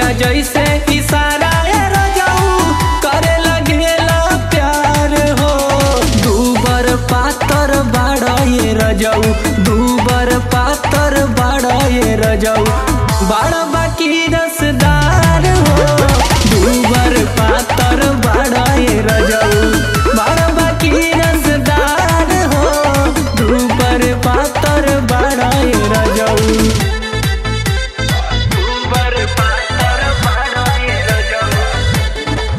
मैया जैसे इशारा ए रजाऊ करे लगेला प्यार हो दूबर पातर बाड़ा ये रजाऊ दूबर पातर बाड़ा ये रजाऊ बाड़ा बाकी रसदार हो दूबर पातर बाड़ा ये रजाऊ बाड़ा बाकी रसदार हो दूबर पातर बाड़ा ये रजाऊ दूबर पातर बाड़ा ये रजाऊ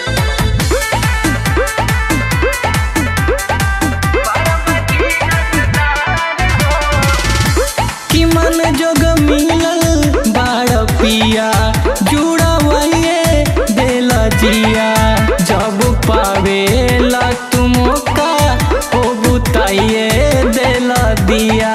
कि मन जोग मिलल बाड़ पिया जुड़ावैये देल जिया जब पावेला तुम का हो बुताइए देल दिया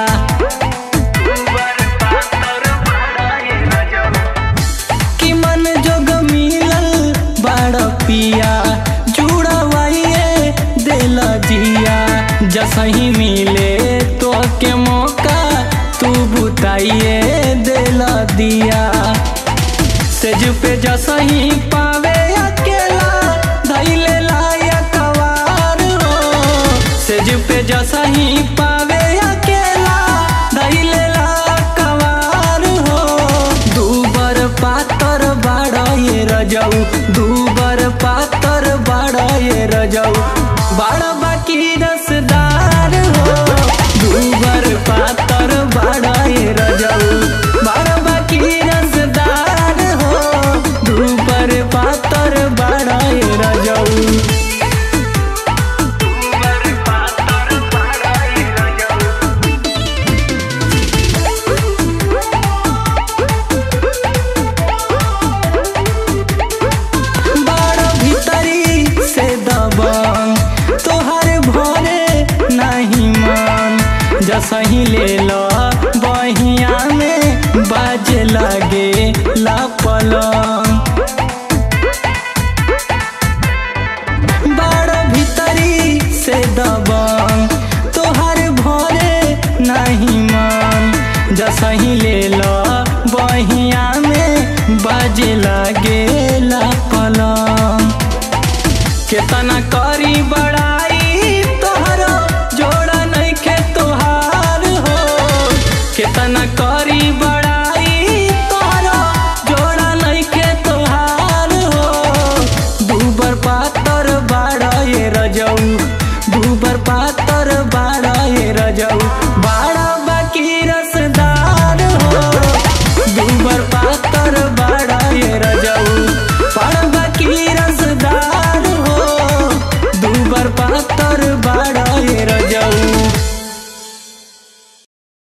कि मन जोग मिलल बाड़ पिया जुड़ावैये देल जिया जसही मिले तो के मौका तू बुताइए देल दिया सेज पे जसही पावे अकेला धैले लायक वार हो सेज पे जसही पावे अकेला धैले लायक वार हो दूबर पातर बाड़ा ये रजाऊ दूबर पातर बाड़ा ये रजाऊ बाड़ा बाकी रसदार हो दूबर पातर बाड़ा ये रजाऊ बाड़ा बाकी रसदार हो दूबर पातर बाड़ा ये रजाऊ दूबर पातर बाड़ा ये रजाऊ बड़ भीतरी से दबंग तोहर भरे नहीं मन जसही ले लो बहिया में बाजे लगे ला पलंग बड़ भीतरी से दबंग तोहर भरे नहीं मन जसही ले लो बहिया में बाजे लगे ला पलंग केतना करी बड़ाई तोहरो जोड़ा नहीं खे तोहार हो केतना करी बड़ा